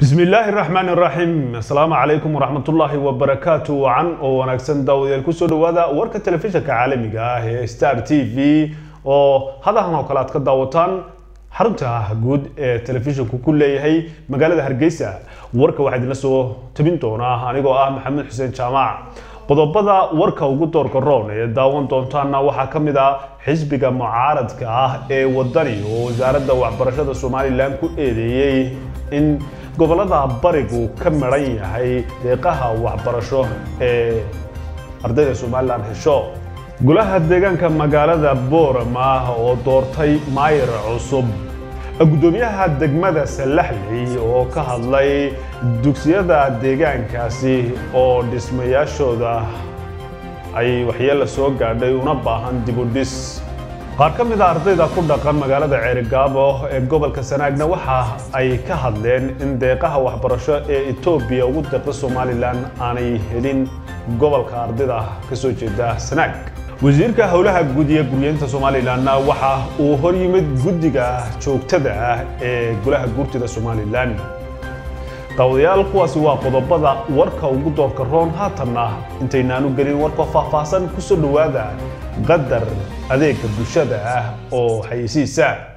bismi illaahi raxmaan iraxiim asalaamu calaykum waraxmatullaahi wabarakaatu wacan oo wanaagsan daawadayaal kusoo dhawaada warka telefishinka caalamiga ah ee star t v oo hadahan oo kale aad ka daawataan xarunta guud ee telefishinku ku leeyahay magaalada hargeysa warka waxaa idinla soo tabin doonaa anigoo ah maxamed xuseen jaamac qodobada warka ugu doorka roon ee daawan doontaana waxaa ka mid ah xisbiga mucaaradka ah ee wadani oo wasaaradda waxbarashada somalilan ku eedeeyey in gobolada barigu ka maran yahay deeqaha waxbarasho ee ardayda somalilan hesho golaha deegaanka magaalada boorama oo doortay maayir cusub gudoomiyaha degmada salaxley oo ka hadlay dugsiyada deegaankaasi oo dhismayaashooda ay waxyeella soo gaadhay una baahan dibudhis qaar ka mid a ardayda ku dhaqan magaalada ceerigaabo ee gobolka sanaagna waxa ay ka hadleen in deeqaha waxbarasho ee etoobiya ugu deeqda somalilan aanay helin gobolka ardayda ka soo jeeda sanaag wasiirka howlaha guud iyo guryeynta somalilanna waxa uu hor yimid guddiga joogtada ah ee golaha guurtida somalilan daawadayaal kuwaasi waa qodobada warka ugu doorka roon haatanna intaynaanu gelin warka faahfaahsan kusoo dhowaada qadar adeega bulshada ah oo xayeysiisa